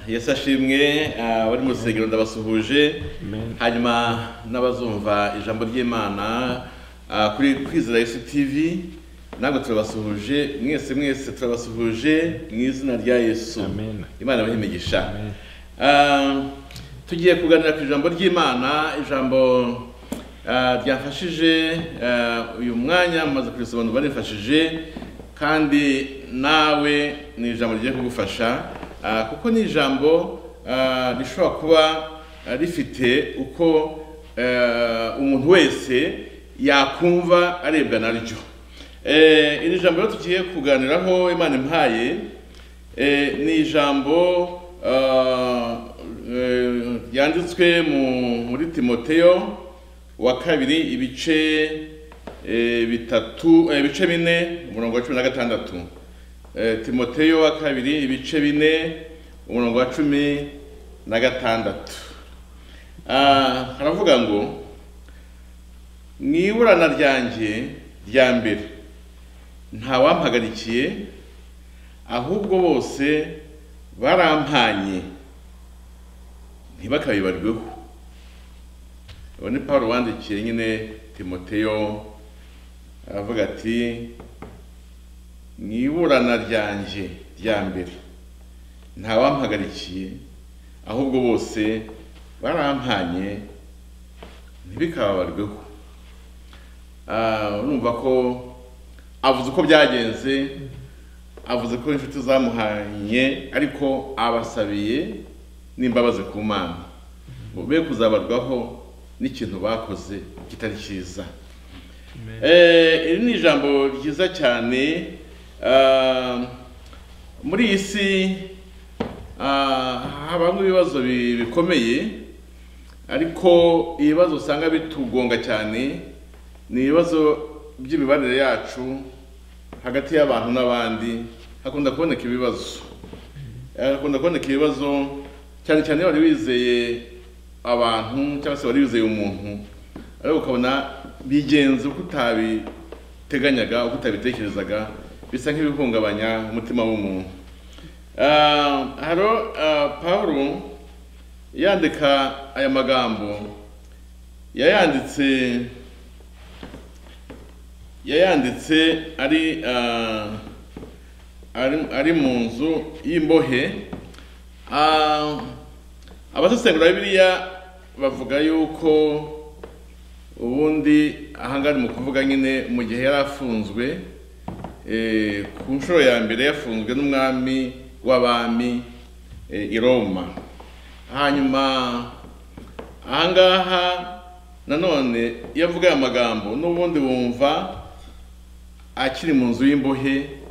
yesu ashimwe ah, abari mu rusengero ndabasuhuje hanyuma n'abazumva ijambo ry'imana ah, kuri kwizera yesu tv ntabwo turabasuhuje mwese mwese turabasuhuje mu izina rya yesu Amen. imana ibahe imigisha Ah, tugiye kuganira ku ijambo ry'imana ijambo ah, ryafashije ah, uyu mwanya mumaze kurisobanura barifashije kandi nawe ni ijambo rigiye kugufasha ah, kuko ni ijambo ah, rishobora kuba ah, rifite uko eh, umuntu wese yakumva arebwa naryo Eh, iri jambo rero tugiye kuganiraho imana impaye Eh, ni ijambo ah, eh, ryanditswe mu- muri timoteyo wa kabiri ibice eh, bitatu eh, ibice bine umurongo wa cumi na gatandatu Eh, timoteyo wa kabiri ibice bine umurongo wa cumi na gatandatu Ah, haravuga ngo mu iburana ryanjye rya mbere ntawampagarikiye ahubwo bose barampanye ntibakabibarweho uwo ni paul wandikiye nyine timoteyo aravuga ati mu iburana ryanjye rya mbere ntawampagarikiye ahubwo bose barampanye ntibikababarweho Ah, urumva ko avuze uko byagenze avuze ko inshuti zamuhanye ariko abasabiye n'imbabazi ku mana ngo be kuzabarwaho n'ikintu bakoze kitari cyiza Eh, iri ni ijambo ryiza cyane ah, muri iyi si ah, habamo ibibazo bi- bikomeye ariko ibibazo usanga bitugonga cyane ni ibibazo by'imibanire yacu hagati y'abantu n'abandi hakunda kuboneka ibibazo Eh, hakunda kuboneka ibibazo cyane cyane iyo wari wizeye abantu cyangwa se wari wizeye umuntu ariko ukabona bigenze uko utabiteganyaga uko utabitekerezaga bisa nk'ibihungabanya umutima w'umuntu Ah, haro ah, pawulo yandika aya magambo yayanditse yayanditse ari ah, ari- ari mu nzu y'imbohe Ah, abasesengura bibiliya bavuga yuko ubundi ahangari mu kuvuga nyine mu gihe yari afunzwe eh, ku nshuro ya mbere yafunzwe n'umwami w'abami eh, i roma hanyuma ahangaha nanone iyo avuga aya magambo n'ubundi wumva akiri mu nzu y'imbohe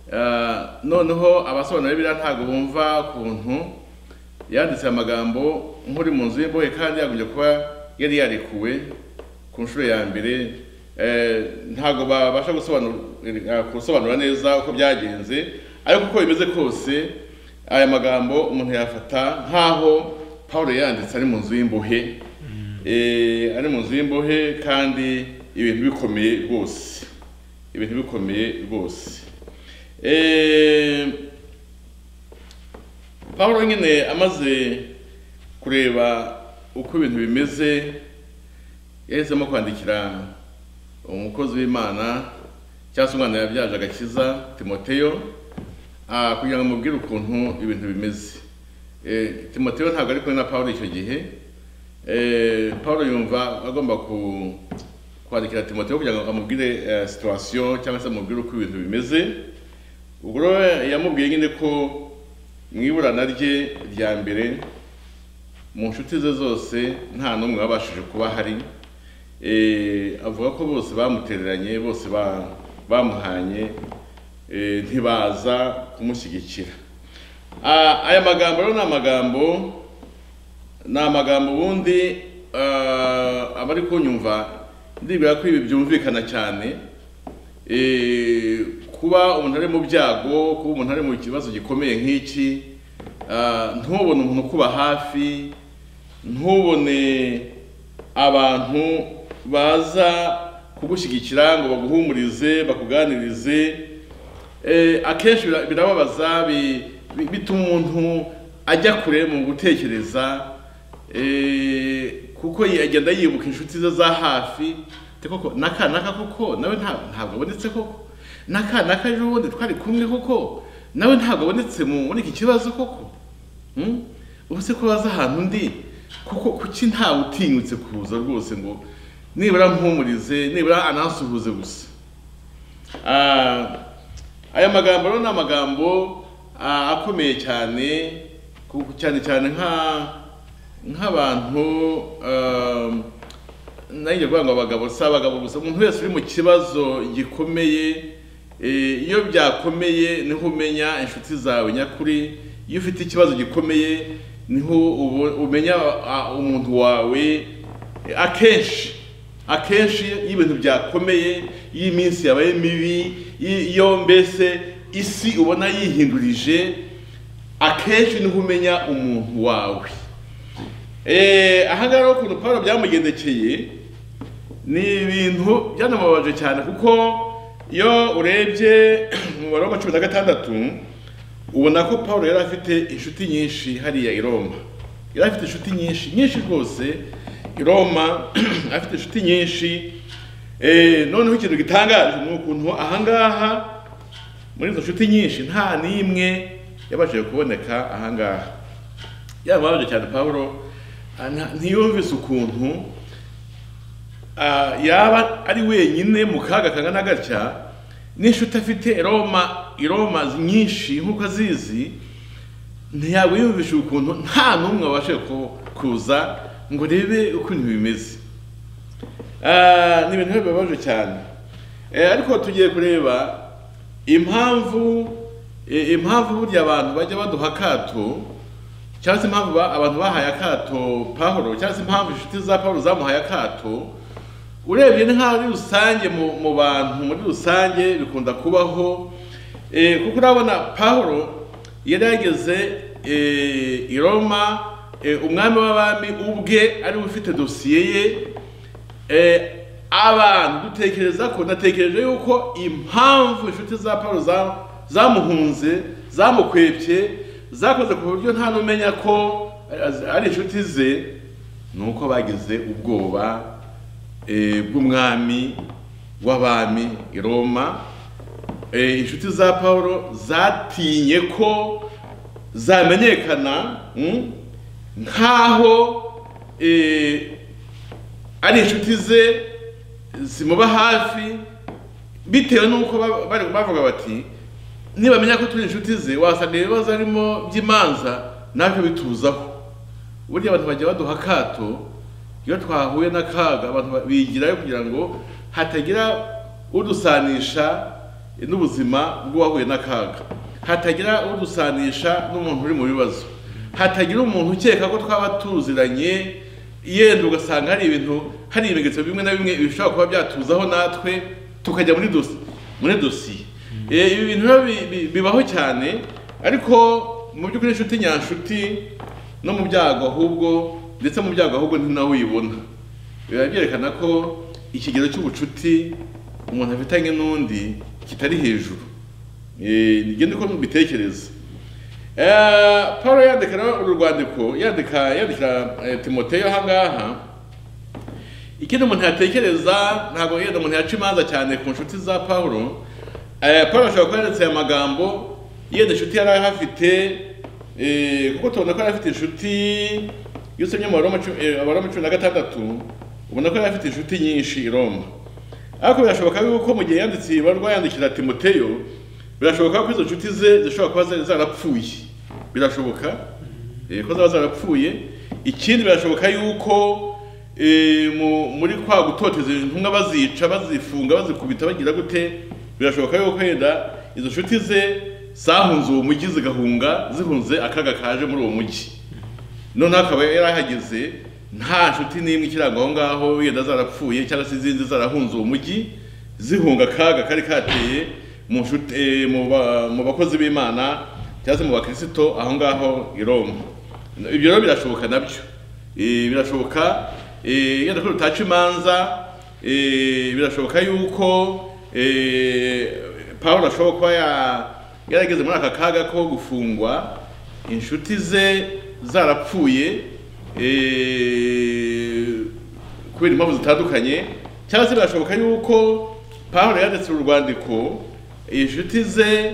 ah, noneho abasobanura biriya ntabwo bumva ukuntu yanditse aya magambo nk'uri mu nzu y'imbohe kandi yagombye kuba yari yarekuwe ku nshuro ya mbere eh, ntabwo babasha gusobanura- gusobanura neza uko byagenze ariko uko bimeze kose aya magambo umuntu yafata nk'aho paul yanditse ari mu nzu y'imbohe Eh, ari mu nzu y'imbohe kandi ibintu bikomeye rwose ibintu bikomeye rwose Eh, paul nyine amaze kureba uko ibintu bimeze yahisemo kwandikira umukozi w'imana cyangwa se umwana yabyaje agakiza timoteyo Ah, kugira ngo mubwire ukuntu ibintu bimeze Eh, timoteyo ntabwo ari kumwe na pawulo icyo gihe Eh, pawulo yumva agomba ku- kwandikira timoteyo kugira ngo amubwire eh, situwasiyo cyangwa se amubwire uko ibintu bimeze ubwo rero yamubwiye nyine ko mu iburana rye rya mbere mu nshuti ze zose nta n'umwe wabashije kuba ahari Eh, avuga ko bose bamutereranye bose ba- bamuhanye eh, ntibaza kumushyigikira Ah, aya magambo rero ni amagambo ni amagambo ubundi ah, abari kunyumva ndibwira ko ibi byumvikana cyane Eh, kuba umuntu ari mu byago kuba umuntu ari mu kibazo gikomeye nk'iki ah, ntubone umuntu ukuba hafi ntubone abantu baza kugushyigikira ngo baguhumurize bakuganirize Eh, akenshi bira- birababaza bi- bi- bituma umuntu ajya kure mu gutekereza eh, kuko yi- agenda yibuka inshuti ze za hafi te koko naka naka koko nawe nta- ntabwo abonetse koko naka naka ejo bundi twari kumwe koko nawe ntabwo abonetse mu muri iki kibazo koko Hmm? ubu se ko baza ahantu ndi kuko kuki ntawe utinyutse kuza rwose ngo nibura mpumurize nibura anansuhuze gusa Ah, aya magambo rero ni amagambo ah, akomeye cyane ku- cyane cyane nka nk'abantu um, nanjye kuvuga ngo abagabo si abagabo gusa umuntu wese uri mu kibazo gikomeye eh, iyo byakomeye niho umenya inshuti zawe nyakuri iyo ufite ikibazo gikomeye niho ubo- umenya ah, umuntu wawe akenshi akenshi iyo ibintu byakomeye iyo iminsi yabaye mibi i- iyo mbese isi ubona yihindurije akenshi niho umenya umuntu wawe Eh, aha ngaha rero ukuntu pawulo byamugendekeye ni ibintu byanamubabaje cyane kuko iyo urebye umubare wa cumi na gatandatu ubona ko pawulo yari afite inshuti nyinshi hariya i roma yari afite inshuti nyinshi nyinshi rwose i roma afite inshuti nyinshi Eh, noneho ikintu gitangaje ni ukuntu aha ngaha muri izo nshuti nyinshi nta n'imwe yabashije kuboneka aha ngaha yababaje cyane pawulo ah, nta- ntiyumvise ukuntu Ah, yaba ari wenyine mu kaga kangana gatya n'inshuti afite i Roma i Roma nyinshi nk'uko azizi ntiyabwiyumvisha ukuntu nta n'umwe wabashe ku- kuza ngo urebe uko ibintu bimeze Ah, ni ibintu bibabaje cyane Eh, ariko tugiye kureba impamvu eh, impamvu burya abantu bajya baduha akato cyangwa se impamvu ba- abantu bahaye akato pahoro cyangwa se impamvu inshuti za pahoro zamuhaye akato urebye ni nkaho muri rusange mu mu bantu muri rusange bikunda kubaho eh, kuko urabona pahoro yari yageze eh, i roma eh, umwami w'abami ubwe ari we ufite dosiye ye Eh, abantu dutekereza ko natekereje yuko impamvu inshuti za Paulo za- zamuhunze zamukwebye zakoze ku buryo nta n'umenya ko eh, ari inshuti ze ni uko bagize ubwoba eh, bw'umwami w'abami i Roma Eh, inshuti za Paulo zatinye ko zamenyekana mm, nk'aho eh, ari inshuti ze zimuba hafi bitewe n'uko ba- bari bavuga bati nibamenya ko turi inshuti ze wasanga ibibazo arimo by'imanza natwe bituzaho burya abantu bajya baduha akato iyo twahuye n'akaga abantu ba- bigirayo kugira ngo hatagira udusanisha n'ubuzima bw'uwahuye n'akaga hatagira udusanisha n'umuntu uri mu bibazo hatagira umuntu ukeka ko twaba tuziranye yenda ugasanga hari ibintu hari ibimenyetso bimwe na bimwe bishobora kuba byatuzaho natwe tukajya muri dosi muri dosiye Eh, ibi bintu rero bi- bi- bibaho cyane ariko mu by'ukuri inshuti nyanshuti no mu byago ahubwo ndetse mu byago ahubwo ni nawe uyibona biba byerekana ko ikigero cy'ubucuti umuntu afitanye n'undi kitari hejuru Eh, nigende ko mubitekereza Eh, paul yandika rero uru rwandiko yandika yandikira eh, timoteyo aha ngaha ikindi umuntu yatekereza ntabwo yenda umuntu yaca imanza cyane ku nshuti za pawulo Eh, paul ashobora kuba yanditse aya magambo yenda inshuti yari ahafite eh, kuko tubona ko yari afite inshuti iyo usomye mu baroma cu- eh, abaroma cumi na gatandatu ubona ko yari afite inshuti nyinshi i roma ariko birashoboka yuko mu gihe yanditse iyi barwa yandikira timoteyo birashoboka ko izo nshuti ze zishobora kuba zari zarapfuye birashoboka eh, ko zaba zarapfuye ikindi birashoboka yuko eh, mu- muri kwa gutoteza intumwa bazica bazifunga bazikubita bagira gute birashoboka yuko yenda izo nshuti ze zahunze uwo mujyi zigahunga zihunze akaga kaje muri uwo mujyi noneho akaba yarahageze nta nshuti n'imwe ikiranga aho ngaho yenda zarapfuye cyangwa se izindi zarahunze uwo mujyi zihunga akaga kari kateye mu nshuti eh, mu ba- mu bakozi b'imana cyangwa se mu bakirisito aho ngaho i roma ibyo rero birashoboka nabyo Eh, birashoboka eh, yenda ko rutaca imanza eh, birashoboka yuko eh, pawulo ashobora kuba ya- yarageze muri aka kaga ko gufungwa inshuti ze zarapfuye eh, kubera impamvu zitandukanye cyangwa se birashoboka yuko pawulo yanditse uru rwandiko inshuti ze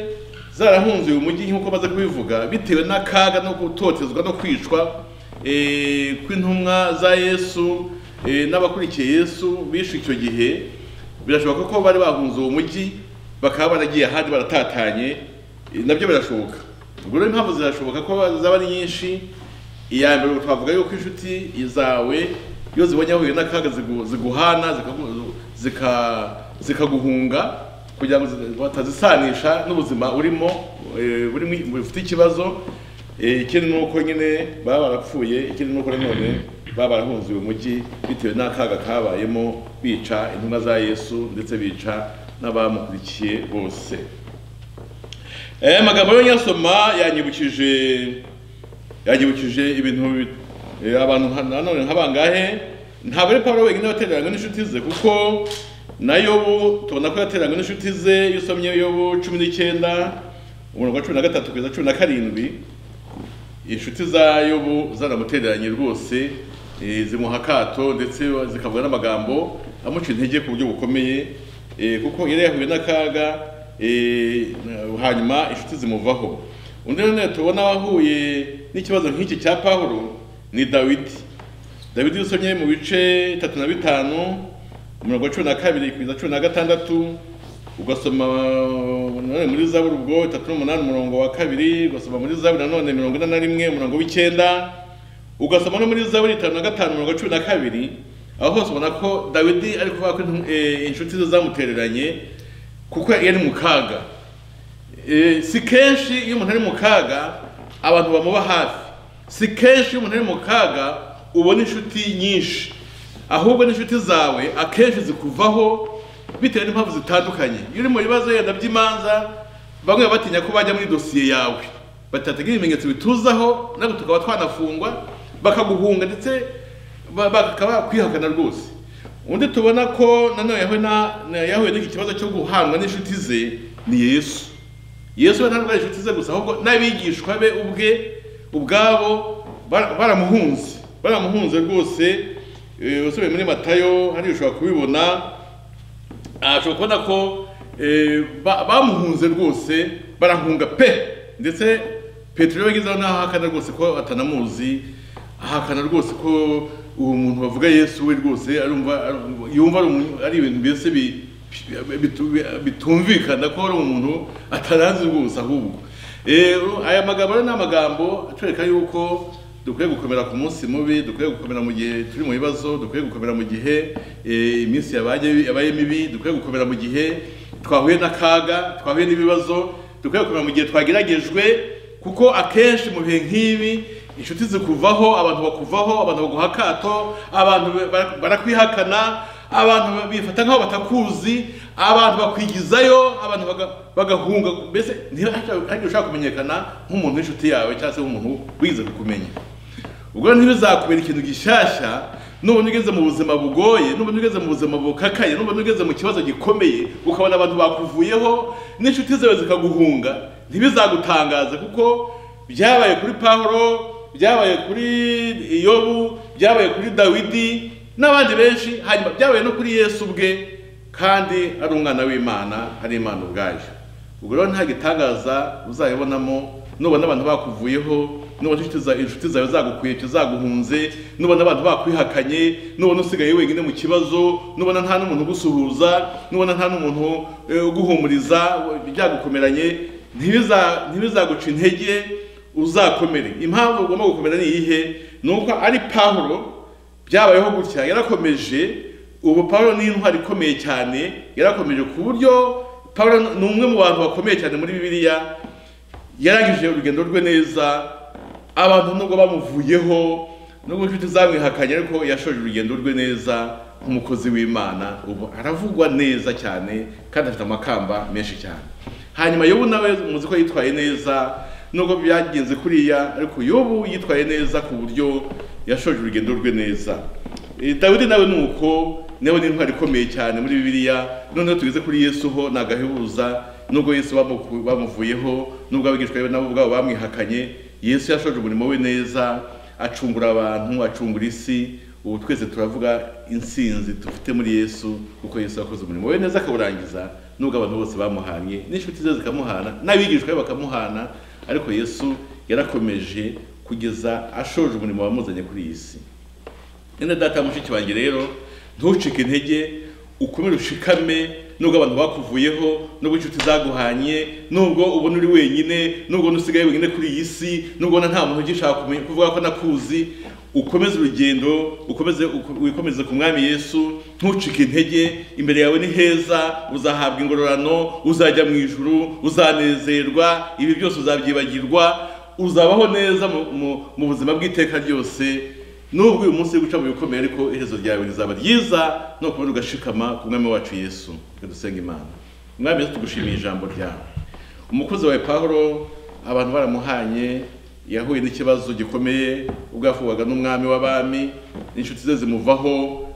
zarahunze uyu mujyi nk'uko baza kubivuga bitewe n'akaga no gutotezwa no kwicwa eh, kw'intumwa za yesu eh, n'abakurikiye yesu bishwe icyo gihe birashoboka ko bari bahunze uwo mujyi bakaba baragiye ahandi baratatanye eh, nabyo birashoboka ubwo rero impamvu zirashoboka ko zaba ari nyinshi iya mbere ubwo twavuga yuko inshuti zawe iyo zibonye ahuye n'akaga zigu- ziguhana zikagu- zika- zikaguhunga kugira ngo zi- batazisanisha n'ubuzima urimo eh, burimo- bufite ikibazo Eh, ikindi ni uko nyine baba barapfuye ikindi ni uko nanone baba barahunze uyu mujyi bitewe n'akaga kabayemo bica intumwa za yesu ndetse bica n'abamukurikiye bose Eh, amagambo yo nyasoma yanyibukije yanyibukije ibintu bi- eh, abantu nka- nanone nka bangahe ntabwo ari Pawulo wenyine watereranywe n'inshuti ze kuko na Yobu tubona ko yatereranywe n'inshuti ze iyo usomye Yobu cumi n'icyenda umurongo wa cumi na gatatu kugeza cumi na karindwi inshuti za Yobu zaramutereranye rwose eh, zimuha akato ndetse zikavuga n'amagambo amuca intege ku buryo bukomeye eh, kuko yari yahuye n'akaga eh, na- hanyuma inshuti zimuvaho undi nanone tubona wahuye n'ikibazo nk'iki cya Pawulo ni Dawidi Dawidi iyo usomye mu bice tatu na bitanu umurongo wa cumi na kabiri kugeza cumi na gatandatu ugasoma nanone muri zaburi ubwo itatu n'umunani umurongo wa kabiri ugasoma muri zaburi nanone mirongo ine na rimwe umurongo w'icyenda ugasoma no muri zaburi itanu na gatanu mirongo cumi na kabiri aho hose ubona ko dawidi ari kuvuga ko intu- eh, inshuti ze zamutereranye kuko yari mu kaga Eh, si kenshi iyo umuntu ari mu kaga abantu bamuba hafi si kenshi iyo umuntu ari mu kaga ubona inshuti nyinshi ahubwo n'inshuti zawe akenshi zikuvaho bitewe n'impamvu zitandukanye iyo uri mu bibazo yenda by'imanza bamwe baba batinya ko bajya muri dosiye yawe batatagira ibimenyetso bituzaho nabwo tukaba twanafungwa bakaguhunga ndetse ba- bakaba bakwihakana rwose undi tubona ko nanone yahuye na- na- yahuye n'iki kibazo cyo guhangwa n'inshuti ze ni yesu yesu we ntabwo ari inshuti ze gusa ahubwo n'abigishwa be ubwe ubwabo bara- baramuhunze baramuhunze rwose Eh, usubiye muri matayo hariya ushobora kubibona Ah, ushobora kubona ko eh, ba- bamuhunze rwose barahunga pe ndetse petero yabagezeho naho ahakana rwose ko atanamuzi ahakana rwose ko uwo muntu bavuga yesu we rwose arumva arumva- yumva ari umu- ari ibintu mbese bi- bitu- bitumvikana ko ari umuntu ataranzi rwose ahubwo Eh, aya magambo rero ni amagambo atwereka yuko dukwiye gukomera ku munsi mubi dukwiye gukomera mu gihe turi mu bibazo dukwiye gukomera mu gihe eh, iminsi yabaye yabaye mibi dukwiye gukomera mu gihe twahuye n'akaga twahuye n'ibibazo dukwiye gukomera mu gihe twageragejwe kuko akenshi mu bihe nk'ibi inshuti zikuvaho abantu bakuvaho abantu baguha akato abantu ba- barakwihakana abantu bifata nk'aho batakuzi abantu bakwigizayo abantu baga- bagahunga mbese ntihagire ushaka kumenyekana nk'umuntu w'inshuti yawe cyangwa se nk'umuntu wize kukumenya ubwo ntibizakubera ikintu gishyashya nubona ugeze mu buzima bugoye nubona ugeze mu buzima bukakaye nubona ugeze mu kibazo gikomeye ukabona abantu bakuvuyeho n'inshuti zawe zikaguhunga ntibizagutangaza kuko byabaye kuri pawulo byabaye kuri yobu byabaye kuri dawidi n'abandi benshi hanyuma byabaye no kuri yesu ubwe kandi ari umwana w'imana ari imana ubwayo ubwo rero nta gitangaza uzayibonamo nubona abantu bakuvuyeho nubona inshuti za- inshuti zawe zagukwibye zaguhunze nubona abantu bakwihakanye nubona usigaye wenyine mu kibazo nubona nta n'umuntu ugusuhuza nubona nta n'umuntu eh, uguhumuriza byagukomeranye ntibiza- ntibizaguca intege uzakomere impamvu ugomba gukomera ni iyihe ni uko ari pawulo byabayeho gutya yarakomeje ubu pawulo ni intwari ikomeye cyane yarakomeje ku buryo pawulo ni umwe mu bantu bakomeye cyane muri bibiliya yarangije urugendo rwe neza abantu nubwo bamuvuyeho nubwo inshuti zamwihakanye ariko yashoje urugendo rwe neza nk'umukozi w'imana ubu aravugwa neza cyane kandi afite amakamba menshi cyane hanyuma yobu nawe muzi ko yitwaye neza nubwo byagenze kuriya ariko yobu yitwaye neza ku buryo yashoje urugendo rwe neza Eh, dawidi nawe ni uko nawe ni intwari ikomeye cyane muri bibiliya noneho tugeze kuri yesu ho ni agahebuza nubwo yesu bamu- bamuvuyeho nubwo abigishwa be nabo ubwabo bamwihakanye yesu yashoje umurimo we neza acungura abantu acungura isi ubu twese turavuga insinzi dufite muri yesu kuko yesu yakoze umurimo we neza akawurangiza nubwo abantu bose bamuhanye n'inshuti ze zikamuhana n'abigishwa be bakamuhana ariko yesu yarakomeje kugeza ashoje umurimo wamuzanye kuri iyi si none data mushiki wanjye rero ntucike intege ukomere ushikame nubwo abantu bakuvuyeho nubwo inshuti zaguhanye nubwo ubona uri wenyine nubwo usigaye wenyine kuri iyi si nubwo ubona nta muntu ugishaka kumenya- kuvuga ko nakuzi ukomeze urugendo ukomeze uko- wikomeze ku mwami yesu ntucike intege imbere yawe ni heza uzahabwa ingororano uzajya mu ijuru uzanezerwa ibi byose uzabyibagirwa uzabaho neza mu- mu- mu buzima bw'iteka ryose nubwo uyu munsi uri guca mu bikomeye ariko iherezo ryawe rizaba ryiza ni ukuvuga ugashikama ku mwami wacu yesu dusenga imana umwami yesu tugushimiye ijambo ryawe umukozi wawe pawulo abantu baramuhanye yahuye n'ikibazo gikomeye ubwo yafungwaga n'umwami w'abami inshuti ze zimuvaho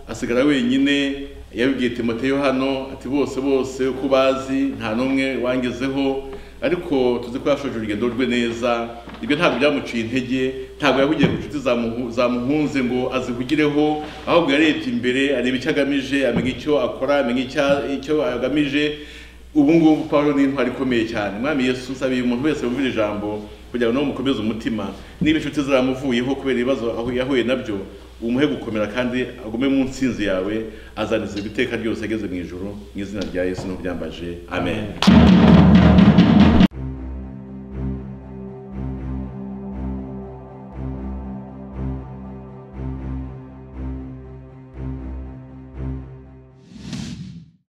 asigara wenyine yabibwiye timoteyo hano ati bose bose uko bazi nta n'umwe wangezeho ariko tuzi ko yashoje urugendo rwe neza ibyo ntabwo byamuciye intege ntabwo yahugiye ku nshuti zamuhu- zamuhunze ngo azihugireho ahubwo yarebye imbere areba icyo agamije amenya icyo akora amenya icya- icyo agamije ubu ngubu pawulo ni intwari ikomeye cyane mwami yesu nsabiye umuntu wese wumvira ijambo kugira ngo nawe umukomeze umutima niba inshuti zaramuvuyeho kubera ibibazo ahu- yahuye nabyo umuhe gukomera kandi agume mu nsinzi yawe azanezerwa iteka ryose ageze mu ijoro mu izina rya yesu n'ubyambaje amen.